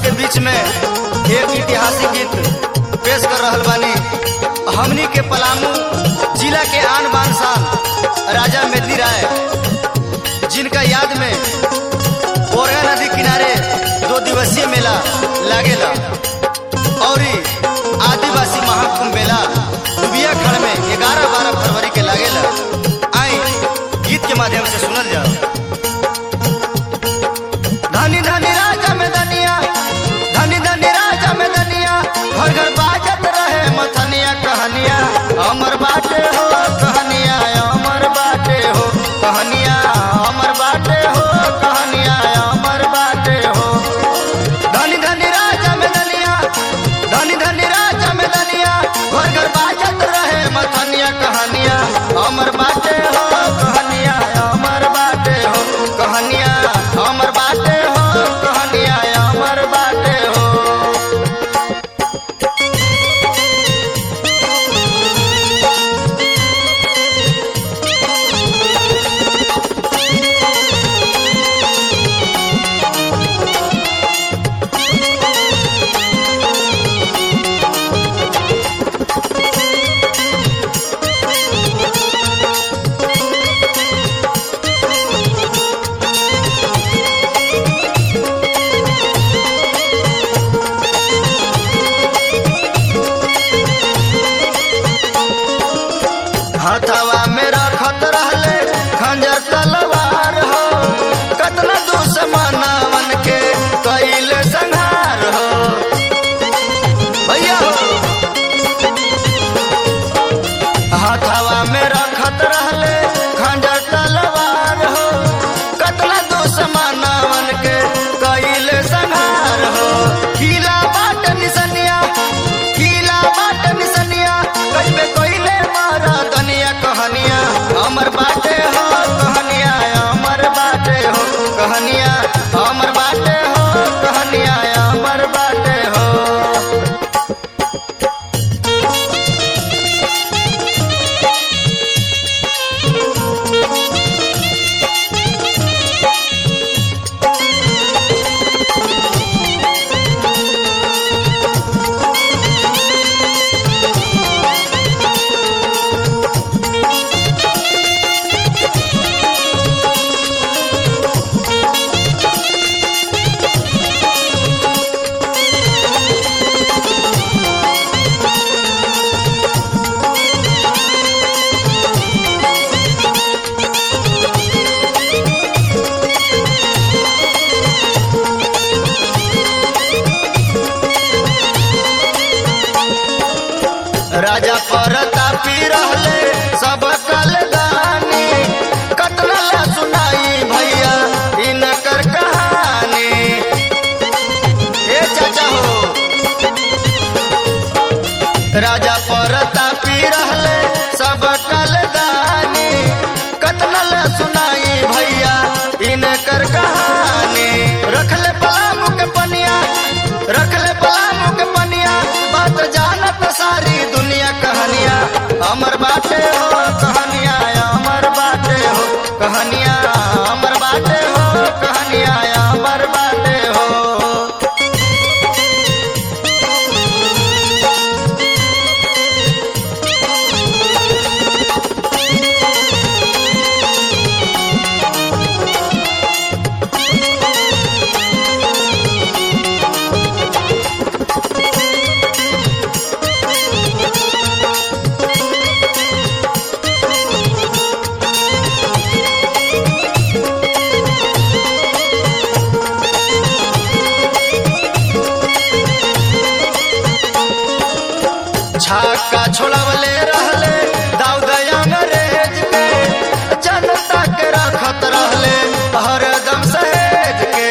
के बीच में एक ऐतिहासिक गीत पेश कर रहल बानी हमनी के पलामू जिला के आन बान शान राजा मेदनी राय जिनका याद में बोरगा नदी किनारे दो दिवसीय मेला लागेला और ई आदिवासी महाकुंभ मेला दुबिया खड़ में ग्यारह बारह फरवरी के लागेला आई गीत के माध्यम से सुनल जाओ धनी धनी राजा में दनिया धनी धनी राजा में दनिया घर घर बाजत रहे मथनिया कहनिया अमर बाटे हो कहनिया अमर बाटे हो कहनिया अमर बाटे हो कहनिया अमर बाटे हो धनी धनी राजा में दनिया धनी धनी राजा में दनिया घर घर बाजत रहे मथनिया कहनिया अमर बाटे हो कहनिया अमर बाटे हो कहनिया अमर बाटे हो कहनिया अमर बाटे हो हथवा में रखत रहले खंजर तलवार हो कतना दुश्मनावन के कैले संहार हो भैया हो हथवा में रखत रहले खंजर तलवार हो कतना दुश्मनावन के कैले संहार हो किला बाट निसनिया किला बाट निसनिया कइबे कइले मारा दनिया कहनिया अमर बाटे हो कहनिया अमर बाटे हो कहनिया अमर बाटे हो कहनिया अमर बाटे हो राजा परतापी रहले सब कलदानी कतना ला सुनाई भैया इनकर कहानी ए चाचा हो राजा परतापी रहले सब कलदानी कतना ला सुनाई भैया इनकर कहानी रखले पलामू के पनिया रखले पलामू के पनिया बात जानत सारी दुनिया कहनिया अमर बाटे हो कहनिया अमर बाटे हो कहनिया अमर बाटे हो कहनिया अमर बाटे हो छाका छोड़वले रहले दाऊद अंग्रेज के जनता के रखत रहले हरदम सहेज के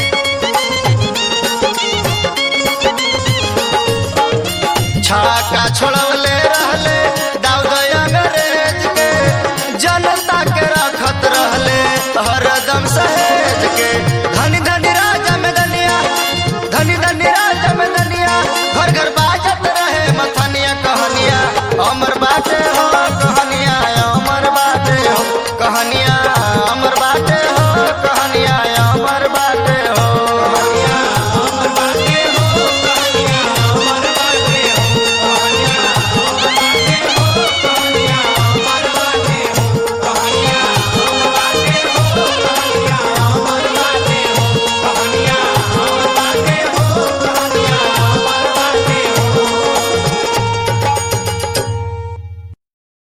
छाका छोड़वले रहले दाऊद अंग्रेज के जनता के रखत रहले हरदम सहेज के धनी धनी राजा में दनिया धनी धनी राजा में दनिया घर घर बाजत रहे मथनिया कहनिया अमर बाटे हो